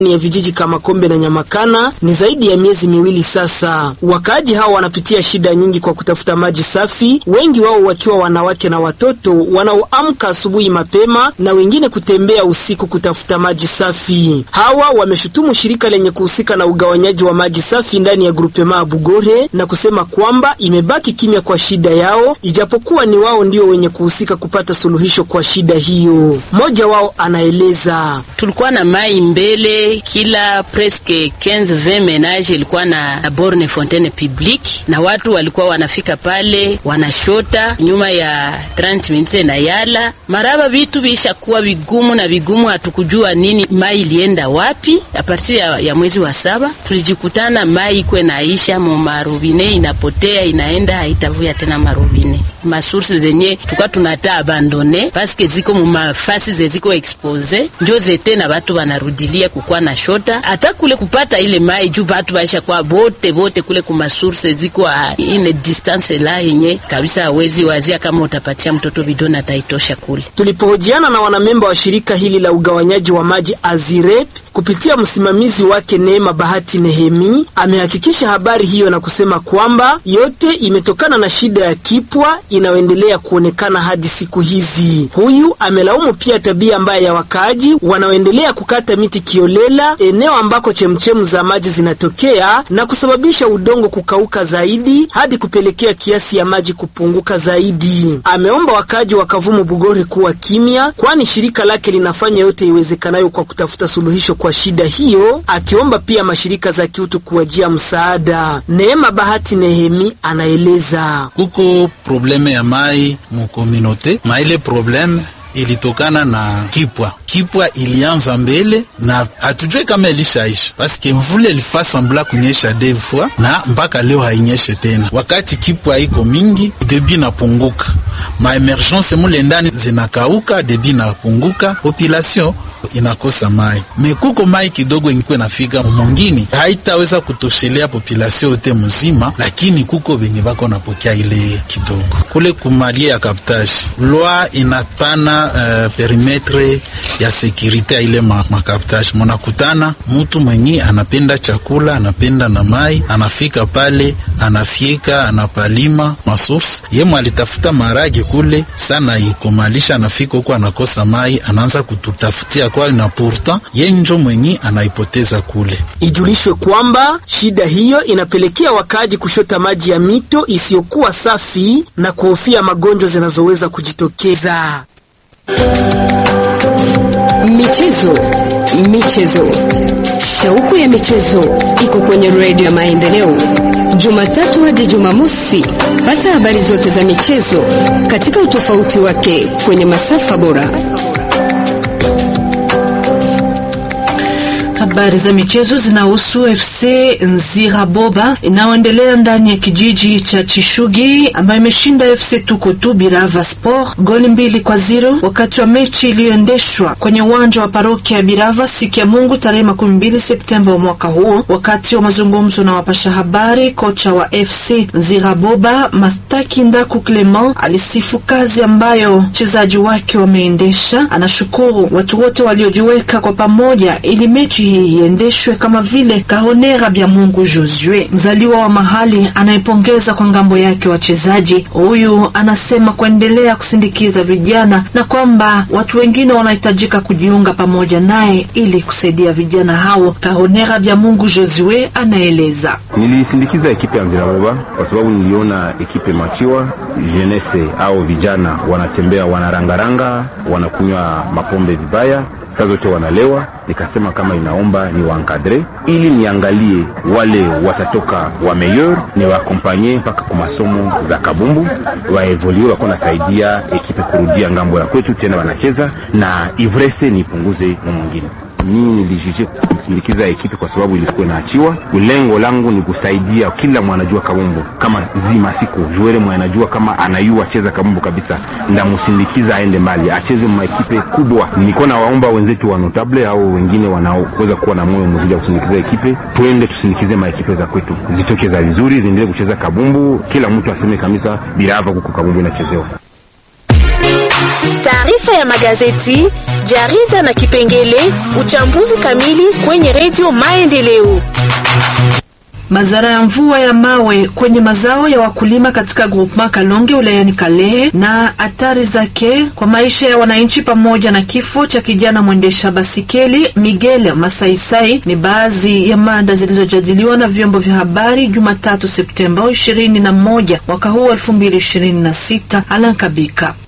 ya vijiji kama Kombe na Nyamakana ni zaidi ya miezi miwili sasa. Wakaaji hao wanapitia shida nyingi kwa kutafuta maji safi, wengi wao wakiwa wanawake na watoto wanaoamka asubuhi mapema na wengine kutembea usiku kutafuta maji safi. Hawa wameshutumu shirika lenye kuhusika na ugawanyaji wa maji safi ndani ya grupema Bugore na kusema kwamba imebaki kimya kwa shida yao, ijapokuwa ni wao ndio wenye kuhusika kupata suluhisho kwa shida hiyo. Mmoja wao anaeleza: tulikuwa na mai mbele, kila preske 15 20 menage ilikuwa na borne fontaine publique, na watu walikuwa wanafika pale wanashota nyuma ya 30 minutes na yala maraba, vitu vishakuwa vigumu na vigumu, hatukujua nini mai ilienda wapi. A partir ya, ya mwezi wa saba tulijikutana mai ikwe naisha mu marubine, inapotea inaenda, haitavuya tena marubine masource zenye tuka tunata abandone paske ziko mu mafasi zeziko expose njo zete na batu banarudilia kukwa na shota hata kule kupata ile mai juu batu baisha kwa bote bote kule ku masource ziko ine distance la yenye kabisa hawezi wazia kama utapatia mtoto bidona ataitosha kule. Tulipohojiana na wanamemba wa shirika hili la ugawanyaji wa maji Azirep kupitia msimamizi wake Neema Bahati Nehemi amehakikisha habari hiyo na kusema kwamba yote imetokana na shida ya kipwa inayoendelea kuonekana hadi siku hizi. Huyu amelaumu pia tabia mbaya ya wakaaji wanaoendelea kukata miti kiolela eneo ambako chemchemu za maji zinatokea na kusababisha udongo kukauka zaidi hadi kupelekea kiasi ya maji kupunguka zaidi. Ameomba wakaaji wa Kavumu Bugore kuwa kimya, kwani shirika lake linafanya yote iwezekanayo kwa kutafuta suluhisho kwa shida hiyo, akiomba pia mashirika za kiutu kuwajia msaada. Neema Bahati Nehemi anaeleza kuko probleme ya mai mukominote na ile probleme ilitokana na kipwa. Kipwa ilianza mbele na hatujue kama ilishaisha, paske mvule ilifaa sambla kunyesha deux fois na mpaka leo hainyeshe tena. Wakati kipwa iko mingi, debi napunguka, ma emergence mule ndani zinakauka, debi napunguka, population inakosa mai mekuko mai kidogo ingikuwa nafika mungini haitaweza kutoshelea population yote mzima, lakini kuko benye bako napokea ile kidogo kule kumalie ya kaptage loi inapana uh, perimetre ya sekirite ya ile makaptage ma munakutana mutu mwenye anapenda chakula anapenda na mai anafika pale anafyeka anapalima masource yemo alitafuta marage kule sana ikomalisha anafika huko anakosa mai anaanza kututafutia kwa na pourtant yenjo mwenye anaipoteza kule. Ijulishwe kwamba shida hiyo inapelekea wakaaji kushota maji ya mito isiyokuwa safi na kuhofia magonjwa zinazoweza kujitokeza. Michezo, michezo, shauku ya michezo iko kwenye redio ya Maendeleo, Jumatatu hadi Jumamosi. Pata habari zote za michezo katika utofauti wake kwenye masafa bora. Habari za michezo zinahusu FC Nziraboba inayoendelea ndani ya kijiji cha Chishugi ambayo imeshinda FC Tukutu Birava Sport goli mbili kwa zero wakati wa mechi iliyoendeshwa kwenye uwanja wa parokia ya Birava siku ya Mungu tarehe makumi mbili Septemba wa mwaka huu. Wakati wa mazungumzo na wapasha habari, kocha wa FC Nziraboba Mastaki Ndaku Clement alisifu kazi ambayo wachezaji wake wameendesha. Anashukuru watu wote waliojiweka kwa pamoja ili mechi hii iendeshwe kama vile Kahonera Bya Mungu Josue, mzaliwa wa mahali anayepongeza kwa ngambo yake wachezaji. Huyu anasema kuendelea kusindikiza vijana na kwamba watu wengine wanahitajika kujiunga pamoja naye ili kusaidia vijana hao. Kahonera Bya Mungu Josue anaeleza: nilisindikiza ekipe ya Nziraboba kwa sababu niliona ekipe machiwa jenese au vijana wanatembea, wanarangaranga, wanakunywa mapombe vibaya saa zote wanalewa. Nikasema kama inaomba ni wankadre ili niangalie wale watatoka wa meilleur ni waakompanye mpaka kwa masomo za kabumbu waevolue, wako nasaidia ekipe kurudia ngambo ya kwetu tena wanacheza na ivrese nipunguze mu mwingine mimi nilijije kusindikiza ekipe kwa sababu ilikuwa inaachiwa. Lengo langu ni kusaidia kila mwanajua kabumbu kama zima siku juere mwanajua kama anayua cheza kabumbu kabisa, ndamusindikiza aende mbali, acheze maekipe kubwa. Nilikuwa nawaomba wenzetu wa notable au wengine wanaoweza kuwa na moyo mzuri wa kusindikiza ekipe, twende tusindikize maekipe za kwetu zitoke za vizuri, ziendelee kucheza kabumbu, kila mtu aseme kabisa Birava kuko kabumbu inachezewa. Taarifa ya magazeti, jarida na kipengele uchambuzi kamili kwenye redio Maendeleo. Madhara ya mvua ya mawe kwenye mazao ya wakulima katika grupema Kalonge wilayani Kalehe na athari zake kwa maisha ya wananchi pamoja na kifo cha kijana mwendesha basikeli Miguel Masaisai ni baadhi ya mada zilizojadiliwa na vyombo vya habari Jumatatu Septemba 21 mwaka huu 2026. Alan Kabika